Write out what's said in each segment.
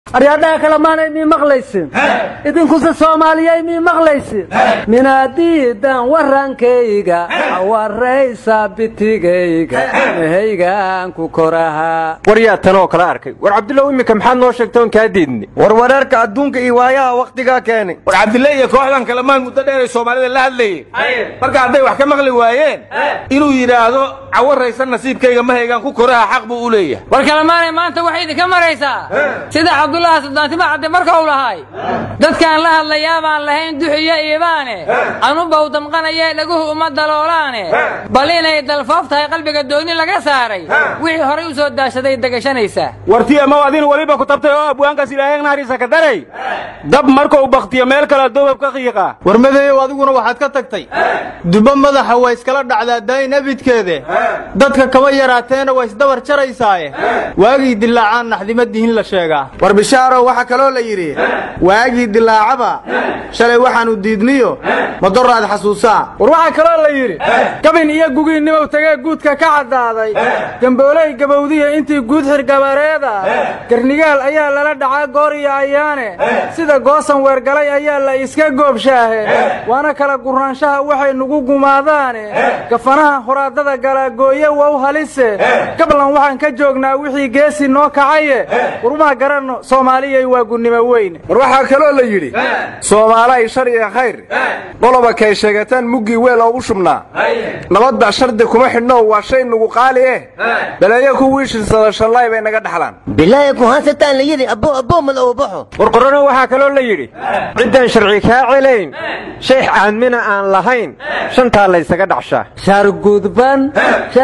aryadhaha kale maanay mii maqlaysin idinkuse soomaaliyay mii maqlaysin minaadiidan warankayga waraysa bitigayga mahaygaan ku korahaa waryaa tanoo kala arkay war cabdullow iminka maxaad noo sheegta oon kaa diidni war wararka adduunka iyo waayaha wakhtigaa keenay war cabdille iyo kooxdan kalamaan muddo dheer ay soomaalida la hadlayeen marka hadday wax ka maqli waayeen inuu yidhaahdo cawaraysa nasiibkayga mahaygaan ku koraha xaq buu u leeyahay war kalemaanay maanta waxay idinka maraysaa sida cabdullaahi suldaantima cadde marka uu lahay dadkaan la hadlayaa baan lahayn duxiyo iibaane anuba u damqanayee dhaguhu uma daloolaane bal inay dalfoof tahay qalbiga dooni laga saaray wixii horay u soo daashaday degashanaysaa wartii amaw adin weliba ku tabtay oo abwaankaas ilaahay naxariisa ka daray dab markuu bakhtiyo meel kale doobab ka qiiqa war madeeyow adiguna waxaad ka tagtay dubo madaxa waa iskala dhacdaa daayin abidkeede dadka kama yaraateena waa isdabar jaraysaaye waagii dilaacaan naxdimadihin la sheegaa war bishaarow waxaa kaloo la yidhi waagii dilaacaba shalay waxaannu diidniyo madoraad xasuusaa war waxaa kaloo la yidhi gabin iyo gugiinnimow tagee guudka ka caddaaday gambooley gabowdiya intii guud xirgabareeda garnigaal ayaa lala dhacaa goor iyo ayaane sida goosan weergalay ayaa la iska goobshaahe waana kala guraanshaha waxay nugu gumaadaane gafanaha horaadada galaagooye wow halise gablan waxaan ka joognaa wixii geesi noo kacaye warmaa garanno soomaaliyay waa gunnimo weyn war waxaa kaloo la yidhi soomaalay shar iyo khayr qoloba kay sheegataan muggii weel oogu shubnaa nabadda shardi kuma xidhno waa shay nugu qaali eh baleeyo ku wiishirsada shallaay bay naga dhaxlaan bilaahi ku hansataan la yidhi abbo abbo mal oo baxo warqorano waxaa kaloo la yidhi ciddaan sharci kaa celayn shaykh caadmina aan lahayn shantaa laysaga dhacshaa shargudban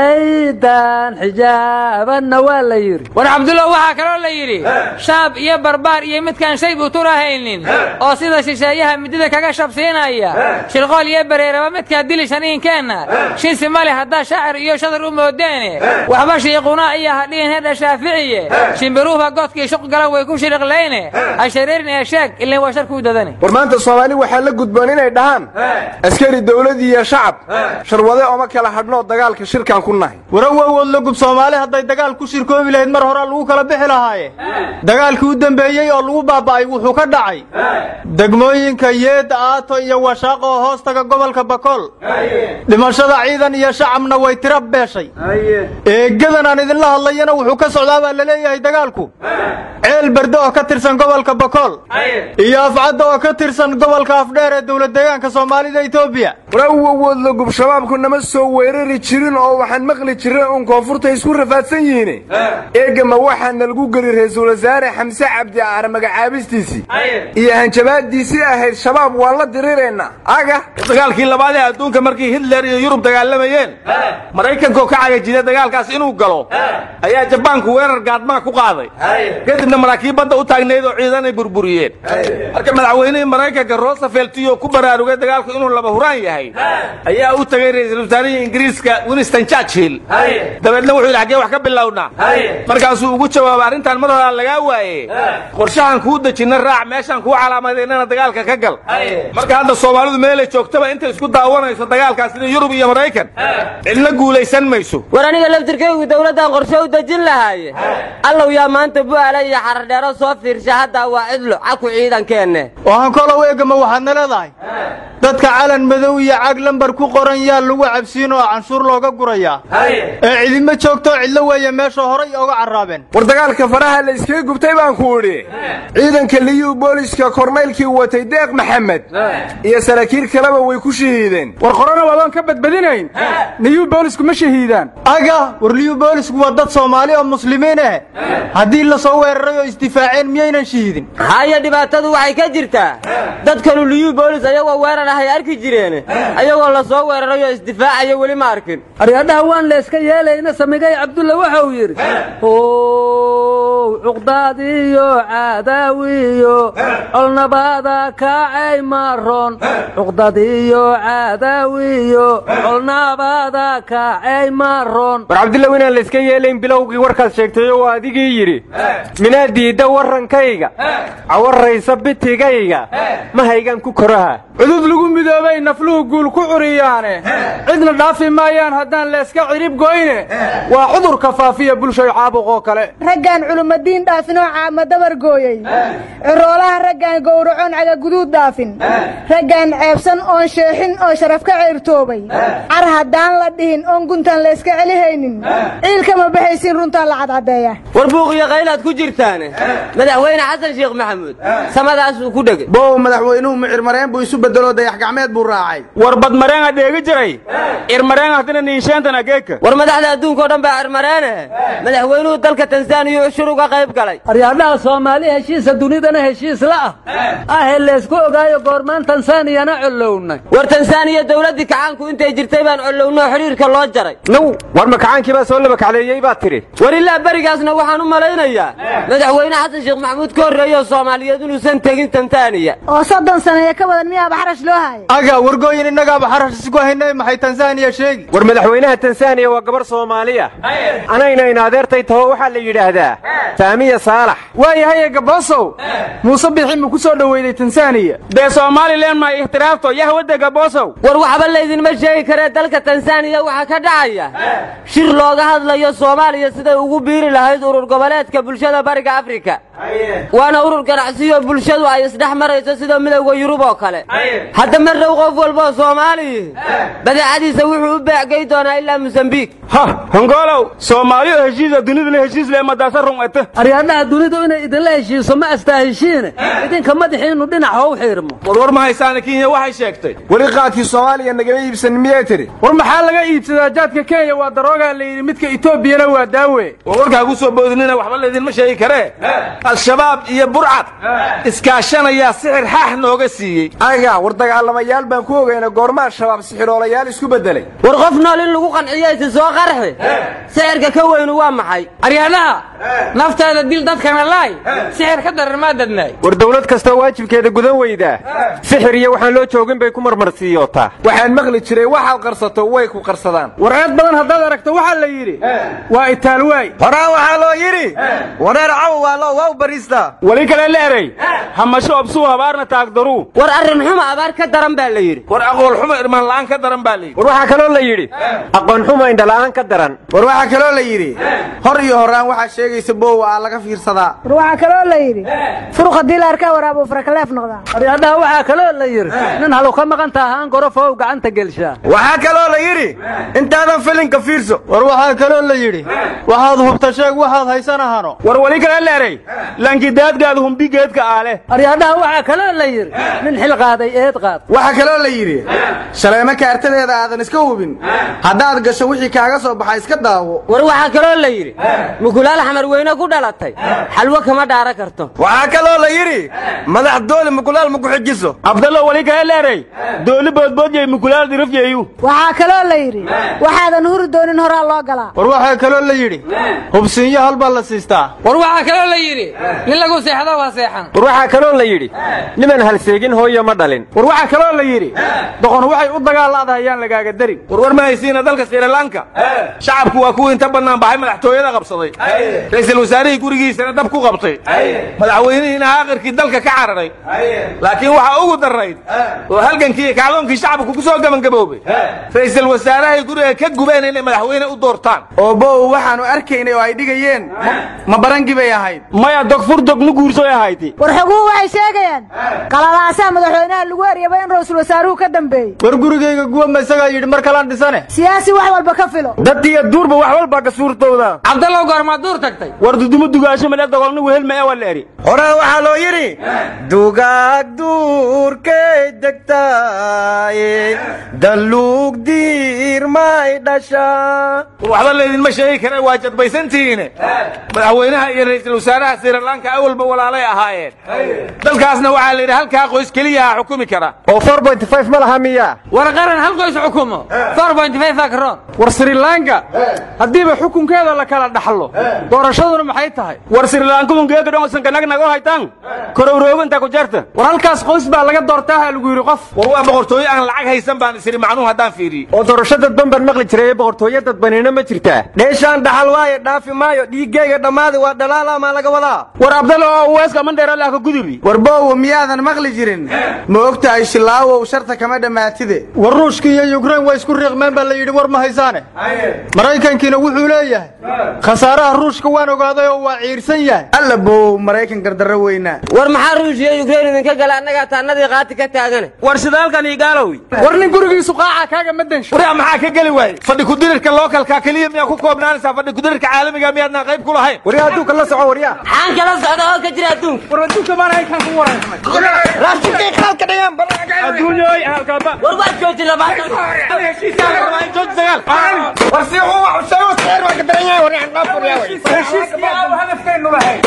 shaydaan xijaabanna waa la yidhi war cabdullah waxaa kaloo la yidhi shaab iyo barbaar iyo midkaan shay buturahaynin oo sida shisheeyaha midida kaga shabsiinaya shirqool iyo bareeraba midkaa dili shaniinkeenna shinsi male haddaa shaacir iyo shadar u moodeene waxba shiiquna iyo hadhiin hedha shaaficiye shimbiruuba godkii shuq galan way ku shiriqlayne ha shareerin ee sheeg ilin waa sharkuu dadane war maanta soomaali waxaa la gudboon inay dhahaan askari dawlad iyo shacab sharwade oma kala hadhnoo dagaalka shirkaan ku nahay warawowood la gub soomaali hadday dagaal ku shirkoobi lahayd mar horaa lagu kala bixi lahaaye dagaalkii u dembeeyey oo lagu baaba'ay wuxuu ka dhacay degmooyinka yeed aato iyo washaaq oo hoostaga gobolka bakool dhimashada ciidan iyo shacabna way tira beeshay eegadan aan idinla hadlayana wuxuu ka socdaa baa la leeyahay dagaalku ceel berde oo ka tirsan gobolka bakool iyo afcadda oo ka tirsan gobolka afdheer ee dowlad deegaanka soomaalida etoobiya warawowood la gub shabaabku nama soo weerari jirin oo waxaan maqli jirin uun koonfurta isku rafaadsan yihiin eegama waxaa nalagu geli ra-iisul wasaare xamse cabdi aar magacaabistiisii iyo hanjabaadiisii ahayd shabaab waan la diriraynaa aga dagaalkii labaad ee adduunka markii hitler iyo yurub dagaalamayeen maraykankaoo ka cagajida dagaalkaas inuu galo ayaa jabaanku weerar gaadmaa ku qaaday kadibna maraakiib badda u taagnayd oo ciidanay burburiyeen marka madaxweynihii maraykanka rosefelt iyo ku baraarugay dagaalku inuu laba huraan yahay ayaa u tegey ra-iisul wasaarihii ingiriiska winston churchill dabeedna wuxuu yidhi xaggee wax ka bilownaa markaasuu ugu jawaabay arrintan mar horaa lagaa waaye qorshahan kuu dejinna raac meeshaan kuu calaamadaynana dagaalka ka gal marka hadda soomaalidu meelay joogtaba intay isku daawanayso dagaalkaas sida yurub iyo maraykan cidna guulaysan mayso war aniga laftirkaygu dowladdan qorshe u dejin lahaaye allow yaa maanta bu'aala iyo xardheero soo fiirsha haddaa waa cidlo caku ciidankeenne oohan kolow eegama waxaadna leedahay dadka calan madow iyo cag lambar ku qoran yaa lagu cabsiin oo canshuur looga gurayaa ee cidima joogtoo cidlo weeye meesha horay oga carraabeen war dagaalka faraha la iskaga gubtay baan ku idhi ciidanka liyuu booliska kornaylkii watay deeq maxamed iyo saraakiil kaleba way ku shahiideen war qorana waadoon ka badbadinayn niyuu boolisku ma shahiidaan aga war liyuu boolisku waa dad soomaali oo muslimiin ah haddii la soo weeraray oo isdifaaceen miyaynan shahiidin haya dhibaatadu waxay ka jirtaa dadkanu liyuu boolis ayagoo weerar ahay arki jireen ayagoo la soo weeraray oo isdifaacaya weli ma arkin aryadhaha waan la iska yeelayna samigay cabdulla waxa uu yidhi ow cuqdaadiyo caadaawiyo colnabaada kaacay maroon cuqdadiyo caadaawiyo colnabaada kaacay maroon war cabdillow inaan la iska yeelayn bilowgii warkaad sheegtay oo adigii yidhi minaad diidda warrankayga cawarraysa bitigayga mahaygaan ku koraha cudud lagu midoobay nafluhu guul ku curiyaane cidna dhaafi maayaan haddaan layska cirib goyne waa cudurka faafiya bulshay caabuqoo kale raggaan culumadiin dhaafin oo caama dabar gooyey ciroolaha raggaan gowracoon cagaguduud dhaafin raggaan ceebsan oon sheexin oo sharaf ka ceyrtoobay car haddaan la dhihin oon guntaan layska celihaynin ciilkama baxaysiin runtaan la cadcadeeya war buuqiyo qaylaad ku jirtaane madaxweyne xasan sheekh maxamuud samadaasuu ku dhegay bow madaxweynuhu micirmareen buu isu bedelo dayax gacmeed buu raacay war badmareenga dheegi jiray irmareen haddina niinsheantan ageeka war madaxda adduunkao dhan baa cirmareene madaxweynuhu dalka tansaaniya ushur uga qayb galay aryaadhaha soomaali heshiisa dunidana heshiis la ah ahee laysku ogaayo goormaan tansaaniyana collownay war tansaaniya dowladdii kacaanku intay jirtay baan collowno xidhiirka loo jaray now war makacaankii baa soo labakacleeyey baad tidhi war ilaa berigaasna waxaan u malaynayaa madaxweyne xasan sheekh maxamuud ka horreeyo soomaaliyeed inuusan tegin tansaaniya oo soddon saneeyo ka badan miyaaba xarash loo haaya aga wargooyin innagaaba xarash isku haynay maxay tansaaniya sheegi war madaxweynaha tansaaniya waa gabar soomaaliya anayna in adeertay taho waxaa la yidhaahdaa faamiya saalax waayahaye gaboosow muuse bixi mu ku soo dhoweyday tansaaniya dee somalilan ma ixtiraafto yahwadda gaboosow war waxba laydinma sheegi karee dalka tansaaniya waxaa ka dhacaya shir looga hadlayo soomaaliya siday ugu biiri lahayd urur goboleedka bulshada bariga afrika waana urur ganacsiyo bulshadu ay isdhex marayso sida midowda yurub oo kale hadda mar dhow qof walboo soomaaliyi badeecadiisa wuxuu u beecgey doonaa ilaa mosambiik ha hongolow soomaaliyo heshiisa dunidana heshiis le madaasa rungata aryaadhaha dunidu inay idinla heshiiso ma astaaheshiine idinka madaxiinnu dhinac how xiirmo warwar ma haysaana kenya waxay sheegtay weli qaadkii soomaaliya nagama iibsanin miyay tidhi war maxaa laga iibsadaa jaadka kenya waa daroogaa la yidhi midka etoobiyana waa daawe warwarkaa ku soo boodinina waxba laydinma sheegi karee al-shabaab iyo burcad iskaashanayaa sixir xaax nooga siiyey aga war dagaalamayaal baan ku ogeyna goormaa shabaab sixiroolayaal isku beddelay war qof nool in lagu qanciyo isi soo qarxi sixirka ka weynu waa maxay aryaadhaha naftaada dil dadkana laay sixir ka daran maa dadnaay war dawlad kastoo waajibkeeda gudan weydaa sixir iyo waxaan loo joogin bay ku marmarsiiyootaa waxaan maqli jiray waxaad qarsato way ku qarsadaan war eed badan haddaad aragto waxaa la yidhi waa itaalwaay horaan waxaa loo yidhi wareer caw waa loo waaw bariistaa weli kale leeray hamasho obsuu habaarna taagdaruu war arrin xuma abaar ka daran baa la yidhi war aqool xumo irmaan la'aan ka daran baa layidhi war waxaa kaloo la yidhi aqoon xuma indhala'aan ka daran war waxaa kaloo la yidhi hor iyo horaan waxaa sheegaysa boowa aa laga fiirsadaa war waxaa kaloo la yidhi furuq haddii la arkaa waraabuu farakaleef noqdaa aryaadhaha waxaa kaloo la yidhi nin halu ka maqan tahaan gorofow gacanta gelshaa waxaa kaloo la yidhi intaadan filinka fiirso war waxaa kaloo la yidhi waxaad hubta sheeg waxaad haysanahano war weli kale leeray lankidaadgaad humbigeedka aale aryaadhaha waxaa kaloo la yidhi nin xil qaaday eed qaad waxaa kaloo la yidhi shaleemo kaartadeeda aadan iska hubin haddaad gasho wixii kaaga soo baxa iska daawo war waxaa kaloo la yidhi mukulaal xamar weyne ku dhalatay xalwo kama dhaara karto waxaa kaloo la yidhi madax dooli mukulaal ma ku xijiso abdallo weli kale leeray dooli boodboodyay mukulaal dirafyeeyu waxaa kaloo la yidhi waxaadan huri doonin horaa loo galaa war waxaa kaloo la yidhi hubsiinyo halbaa la siistaa war waxaa kaloo la yidhi nin lagu seexdo waa seexan war waxaa kaloo la yidhi niman halseegin hooyo ma dhalin war waxaa kaloo la yidhi doqon waxay u dagaalla'dahay yaan lagaaga darin warwar ma haysiina dalka srilanka shacabku waa kuwii inta bannaan baxay madaxtooyada qabsaday ra'iisul wasaarihii gurigiisana dab ku qabtay madaxweynihiina aakirkii dalka ka cararay laakiin waxaa ugu darrayd oo halgankii iyo kacdoonkii shacabku ku soo gebangaboobay ra'iisul wasaarahay guriga ka gubeen inay madaxweyne u doortaan oo bow waxaannu arkaynay oo ay dhigayeen ma barangii bay ahayd maya dogfur dog ma guursoy ahayti war xoguhu waxay sheegayaan qalalaasaha madaxweynaha lagu eryaba in ra'iisul wasaaruhu ka dambeeyey war gurigayga guwama isagaa yidhi mar kalaan dhisane siyaasi wax walba ka filo daddiiyo duurba wax walbaa ka suurtowda cabdallow goormaa duur tagtay war dudumo dugaasho male dogolna wehelma ee waa la eri horaan waxaa loo yidhi dugaag duurkay degtaaye daluug diirmay dhashaa waxba laydinma sheegi kare waa jadbaysantihiine madaxweynaha iyo ra'iisul wasaaraha srilanka awalba walaalay ahaayeen dalkaasna waxaa la yidhi halkaa qoys keliyaha xukumi kara oo ma laha miyaa war qaran hal qoys xukumo akroon war srilanka haddiiba xukunkeeda la kala dhaxlo doorashaduna maxay tahay war srilankamungeeka dhonsankanagnago haytan korowrooginta ku jarta war halkaas qoys baa laga doortaaha lagu yidhi qof war waa boqortooyo aan lacag haysan baan isiri macnuhu haddaan fiiriye oo doorasho dadban baan maqli jiray ee boqortooyo dadbanina ma jirtaa dheeshaan dhaxal waaye dhaafi maayo dhiiggayga dhammaadi waa dhalaala maa laga wadaa war abdalo oo uweeska mandheeralaaka gudubi war boowa miyaadan maqli jirin ma og tahay silaawow sharta kama dhammaatide war ruushka iyo yukrain waa isku riiqmeen baa la yidhi war ma haysaane maraykankiina wuxuu leeyahay khasaaraha ruushka waan ogaaday oo waa ciirsan yahay alla bow maraykan gardarro weynaa war maxaa ruushya yukrain idinka gala annagaa taannadii qaati ka taagane war shidaalkan igaalowi war nin gurigiisu qaaca kaaga ma densho waryaa maxaa ka geli waaye fadhi kudirirka lookalka keliya miyaa ku koobnaanaysaa fadhi kudirirka caalamiga miyaadnaan qayb ku lahayn waryaa adduunka la soco waryaa maxaan kala socda oo ka jira adduunka war adduunka maana halkan ku wareysmay raashinkay khaalka dhigaan adduunyoy halkaba war waad joojin labaatan war si uu wax u sheego seer waa ka daran yahay waryaa qaab waryaa heshiiskii aan hadafkaynu lahayn